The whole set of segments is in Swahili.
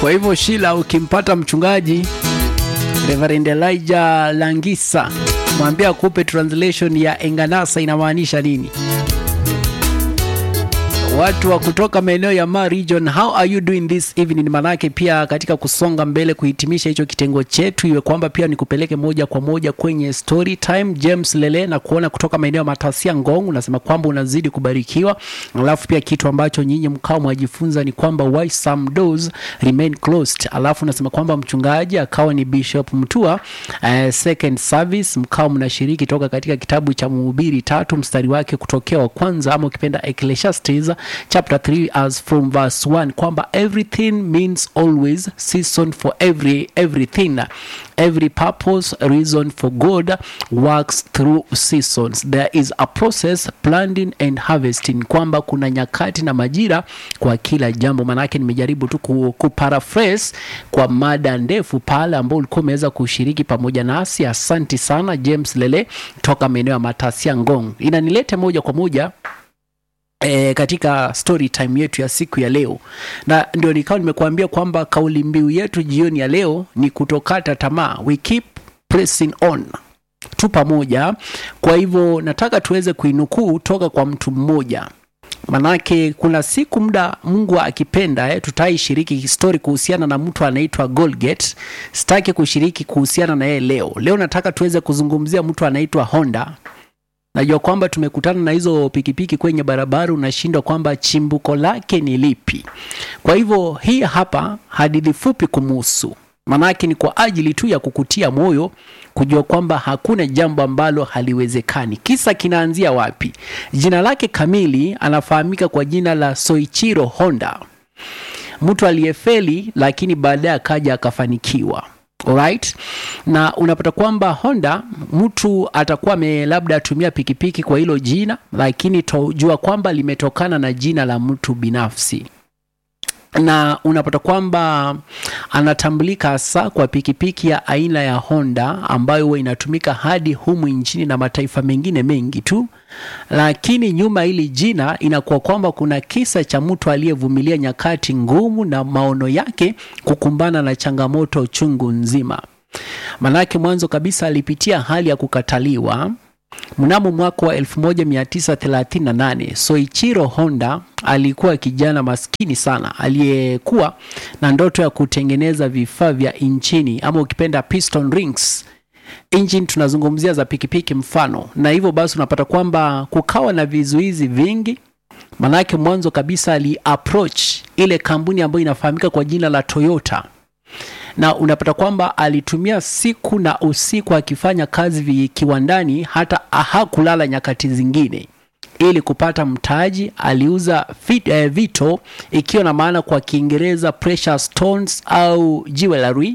Kwa hivyo Shila, ukimpata mchungaji Reverend Elijah Langisa, mwambie akupe translation ya Enganasa inamaanisha nini. Watu wa kutoka maeneo ya Ma region, how are you doing this evening? Manake pia katika kusonga mbele kuhitimisha hicho kitengo chetu, iwe kwamba pia nikupeleke moja kwa moja kwenye story time. James Lele na kuona kutoka maeneo ya Matasia Ngong, unasema kwamba unazidi kubarikiwa, alafu pia kitu ambacho nyinyi mkao mwajifunza ni kwamba why some doors remain closed, alafu unasema kwamba mchungaji akawa ni Bishop Mtua uh, second service mkao mnashiriki toka katika kitabu cha Mhubiri tatu mstari wake kutokea wa kwanza ama ukipenda Ecclesiastes chapter 3 as from verse 1 kwamba everything means always season for every everything every purpose reason for God works through seasons there is a process planting and harvesting kwamba kuna nyakati na majira kwa kila jambo manake nimejaribu tu ku, kuparaphrase kwa mada ndefu pale ambao ulikuwa umeweza kushiriki pamoja nasi asanti sana James Lele toka maeneo ya Matasia Ngong inanilete moja kwa moja E, katika story time yetu ya siku ya leo, na ndio nikawa nimekuambia kwamba kauli mbiu yetu jioni ya leo ni kutokata tamaa, we keep pressing on, tu pamoja. Kwa hivyo nataka tuweze kuinukuu toka kwa mtu mmoja, manake kuna siku muda Mungu akipenda eh, tutaishiriki story kuhusiana na mtu anaitwa Golgate. Sitaki kushiriki kuhusiana na yeye leo. Leo nataka tuweze kuzungumzia mtu anaitwa Honda. Najua kwamba tumekutana na hizo pikipiki kwenye barabara, unashindwa kwamba chimbuko lake ni lipi. Kwa hivyo hii hapa hadithi fupi kumuhusu, manake ni kwa ajili tu ya kukutia moyo kujua kwamba hakuna jambo ambalo haliwezekani. Kisa kinaanzia wapi? Jina lake kamili anafahamika kwa jina la Soichiro Honda, mtu aliyefeli lakini baadaye akaja akafanikiwa. Alright. Na unapata kwamba Honda mtu atakuwa ame labda atumia pikipiki kwa hilo jina, lakini tojua kwamba limetokana na jina la mtu binafsi na unapata kwamba anatambulika hasa kwa pikipiki ya aina ya Honda ambayo huwa inatumika hadi humu nchini na mataifa mengine mengi tu, lakini nyuma hili jina inakuwa kwamba kuna kisa cha mtu aliyevumilia nyakati ngumu na maono yake kukumbana na changamoto chungu nzima. Manake mwanzo kabisa alipitia hali ya kukataliwa Mnamo mwaka wa 1938 Soichiro Honda alikuwa kijana maskini sana aliyekuwa na ndoto ya kutengeneza vifaa vya injini ama ukipenda piston rings engine, tunazungumzia za pikipiki mfano. Na hivyo basi unapata kwamba kukawa na vizuizi vingi, manake mwanzo kabisa ali approach ile kampuni ambayo inafahamika kwa jina la Toyota na unapata kwamba alitumia siku na usiku akifanya kazi kiwandani, hata hakulala nyakati zingine ili kupata mtaji. Aliuza fit, eh, vito ikiwa na maana kwa Kiingereza precious stones au jewelry,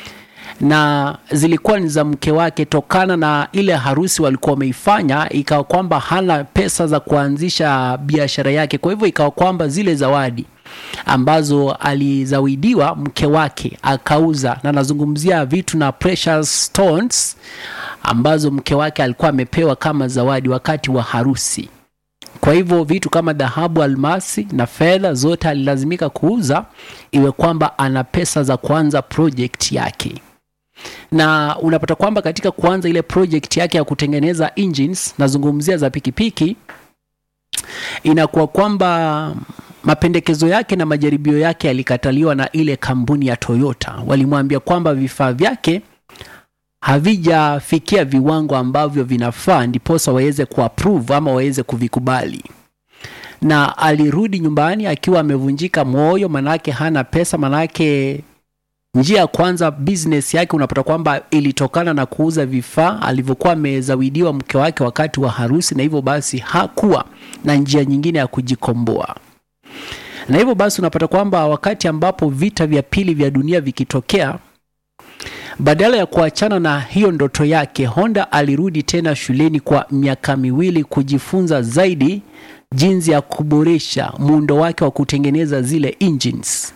na zilikuwa ni za mke wake. Tokana na ile harusi walikuwa wameifanya, ikawa kwamba hana pesa za kuanzisha biashara yake, kwa hivyo ikawa kwamba zile zawadi ambazo alizawidiwa mke wake akauza, na nazungumzia vitu na precious stones ambazo mke wake alikuwa amepewa kama zawadi wakati wa harusi. Kwa hivyo vitu kama dhahabu, almasi na fedha zote alilazimika kuuza, iwe kwamba ana pesa za kuanza project yake na unapata kwamba katika kuanza ile project yake ya kutengeneza engines, nazungumzia za pikipiki, inakuwa kwamba mapendekezo yake na majaribio yake yalikataliwa na ile kampuni ya Toyota. Walimwambia kwamba vifaa vyake havijafikia viwango ambavyo vinafaa, ndiposa waweze kuapprove ama waweze kuvikubali. Na alirudi nyumbani akiwa amevunjika moyo, manake hana pesa, manake njia ya kwanza business yake unapata kwamba ilitokana na kuuza vifaa alivyokuwa amezawidiwa mke wake wakati wa harusi, na hivyo basi hakuwa na njia nyingine ya kujikomboa na hivyo basi unapata kwamba wakati ambapo vita vya pili vya dunia vikitokea, badala ya kuachana na hiyo ndoto yake, Honda alirudi tena shuleni kwa miaka miwili kujifunza zaidi jinsi ya kuboresha muundo wake wa kutengeneza zile engines.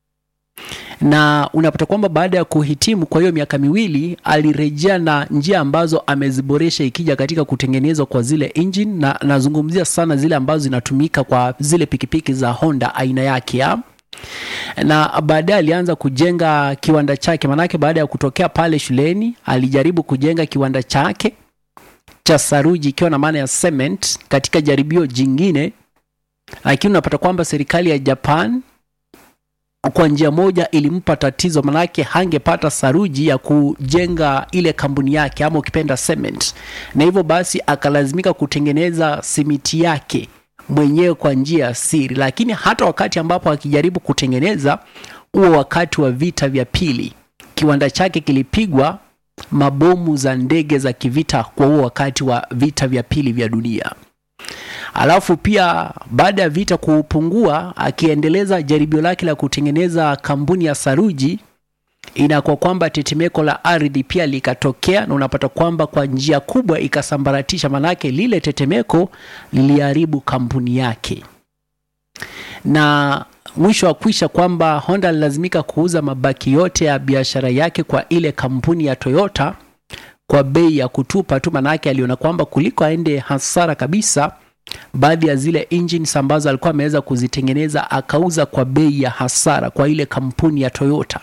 Na unapata kwamba baada ya kuhitimu kwa hiyo miaka miwili alirejea na njia ambazo ameziboresha ikija katika kutengenezwa kwa zile engine, na nazungumzia sana zile ambazo zinatumika kwa zile pikipiki za Honda aina yake ya na baadaye alianza kujenga kiwanda chake. Maanake baada ya kutokea pale shuleni alijaribu kujenga kiwanda chake cha saruji, ikiwa na maana ya cement, katika jaribio jingine, lakini unapata kwamba serikali ya Japan kwa njia moja ilimpa tatizo, manake hangepata saruji ya kujenga ile kampuni yake ama ukipenda cement, na hivyo basi akalazimika kutengeneza simiti yake mwenyewe kwa njia ya siri. Lakini hata wakati ambapo akijaribu kutengeneza huo, wakati wa vita vya pili, kiwanda chake kilipigwa mabomu za ndege za kivita kwa huo wakati wa vita vya pili vya dunia. Alafu pia baada ya vita kupungua, akiendeleza jaribio lake la kutengeneza kampuni ya saruji, inakuwa kwamba tetemeko la ardhi pia likatokea, na unapata kwamba kwa njia kubwa ikasambaratisha, manake lile tetemeko liliharibu kampuni yake, na mwisho wa kwisha kwamba Honda alilazimika kuuza mabaki yote ya biashara yake kwa ile kampuni ya Toyota kwa bei ya kutupa tu, manake aliona kwamba kuliko aende hasara kabisa baadhi ya zile engines ambazo alikuwa ameweza kuzitengeneza akauza kwa bei ya hasara kwa ile kampuni ya Toyota.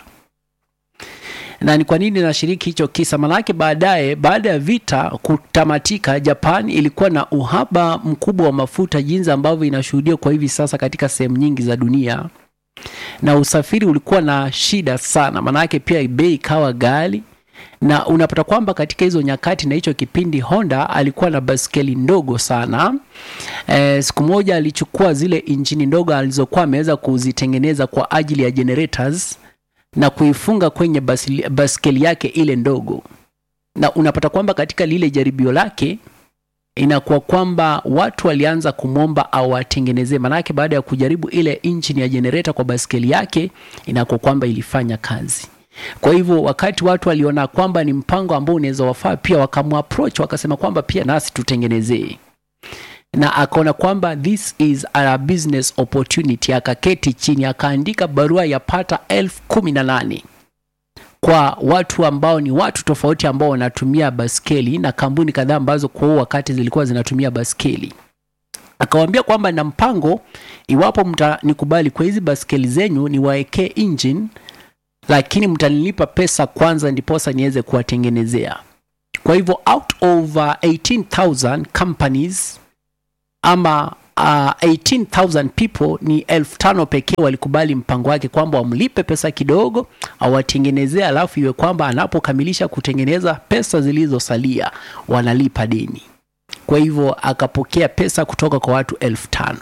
Na ni kwa nini nashiriki hicho kisa? Manake baadaye, baada ya vita kutamatika, Japan ilikuwa na uhaba mkubwa wa mafuta, jinsi ambavyo inashuhudia kwa hivi sasa katika sehemu nyingi za dunia, na usafiri ulikuwa na shida sana, manake pia bei ikawa ghali na unapata kwamba katika hizo nyakati na hicho kipindi Honda alikuwa na baskeli ndogo sana. E, siku moja alichukua zile injini ndogo alizokuwa ameweza kuzitengeneza kwa ajili ya generators na kuifunga kwenye basili, baskeli yake ile ndogo, na unapata kwamba katika lile jaribio lake inakuwa kwamba watu walianza kumwomba awatengenezee, manake baada ya kujaribu ile injini ya generator kwa baskeli yake inakuwa kwamba ilifanya kazi. Kwa hivyo wakati watu waliona kwamba ni mpango ambao unaweza wafaa, pia wakamapproach wakasema kwamba pia nasi tutengenezee, na akaona kwamba this is a business opportunity. Akaketi chini akaandika barua ya pata elfu kumi na nane kwa watu ambao ni watu tofauti ambao wanatumia baskeli na kampuni kadhaa ambazo kwa huo wakati zilikuwa zinatumia baskeli. Akawaambia kwamba na mpango, iwapo mtanikubali kwa hizi baskeli zenyu niwaekee engine lakini mtanilipa pesa kwanza ndiposa niweze kuwatengenezea. Kwa hivyo out of uh, 18,000 companies ama uh, 18,000 people ni elfu tano pekee walikubali mpango wake kwamba wamlipe pesa kidogo awatengenezea, alafu iwe kwamba anapokamilisha kutengeneza pesa zilizosalia wanalipa deni. Kwa hivyo akapokea pesa kutoka kwa watu elfu tano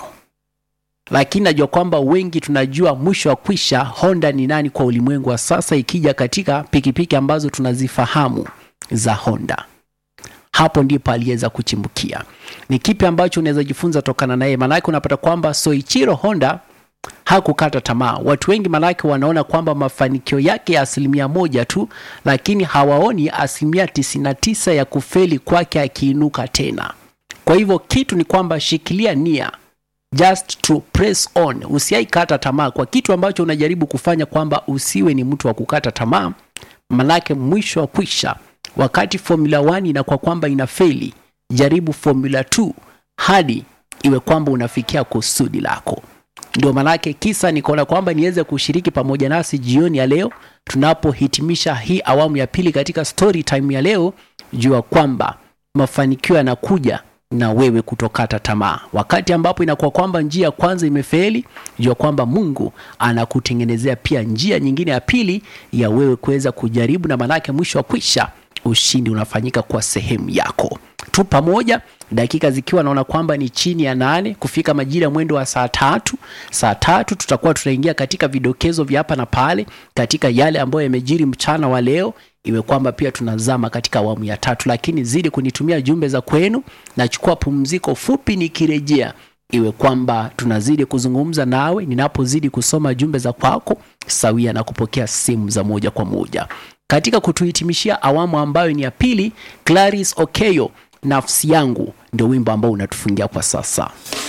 lakini najua kwamba wengi tunajua mwisho wa kwisha Honda ni nani kwa ulimwengu wa sasa, ikija katika pikipiki ambazo tunazifahamu za Honda. Hapo ndipo aliweza kuchimbukia. Ni kipi ambacho unaweza jifunza tokana naye? Maanake unapata kwamba Soichiro Honda hakukata tamaa. Watu wengi maanake wanaona kwamba mafanikio yake ya asilimia moja tu, lakini hawaoni asilimia 99 ya kufeli kwake akiinuka tena. Kwa hivyo kitu ni kwamba shikilia nia just to press on, usiaikata tamaa kwa kitu ambacho unajaribu kufanya, kwamba usiwe ni mtu wa kukata tamaa, manake mwisho wa kwisha, wakati Formula 1 inakuwa kwamba inafeli, jaribu Formula 2 hadi iwe kwamba unafikia kusudi lako. Ndio manake kisa nikaona kwamba niweze kushiriki pamoja nasi jioni ya leo tunapohitimisha hii awamu ya pili katika story time ya leo, jua kwamba mafanikio yanakuja na wewe kutokata tamaa. Wakati ambapo inakuwa kwamba njia ya kwanza imefeli, jua kwamba Mungu anakutengenezea pia njia nyingine ya pili ya wewe kuweza kujaribu, na manake mwisho wa kwisha ushindi unafanyika kwa sehemu yako. Tu pamoja, dakika zikiwa naona kwamba ni chini ya nane kufika majira ya mwendo wa saa tatu. Saa tatu tutakuwa tunaingia katika vidokezo vya hapa na pale katika yale ambayo yamejiri mchana wa leo iwe kwamba pia tunazama katika awamu ya tatu, lakini zidi kunitumia jumbe za kwenu. Nachukua pumziko fupi, nikirejea iwe kwamba tunazidi kuzungumza nawe ninapozidi kusoma jumbe za kwako sawia na kupokea simu za moja kwa moja katika kutuhitimishia awamu ambayo ni ya pili. Clarice Okeyo, nafsi yangu, ndio wimbo ambao unatufungia kwa sasa.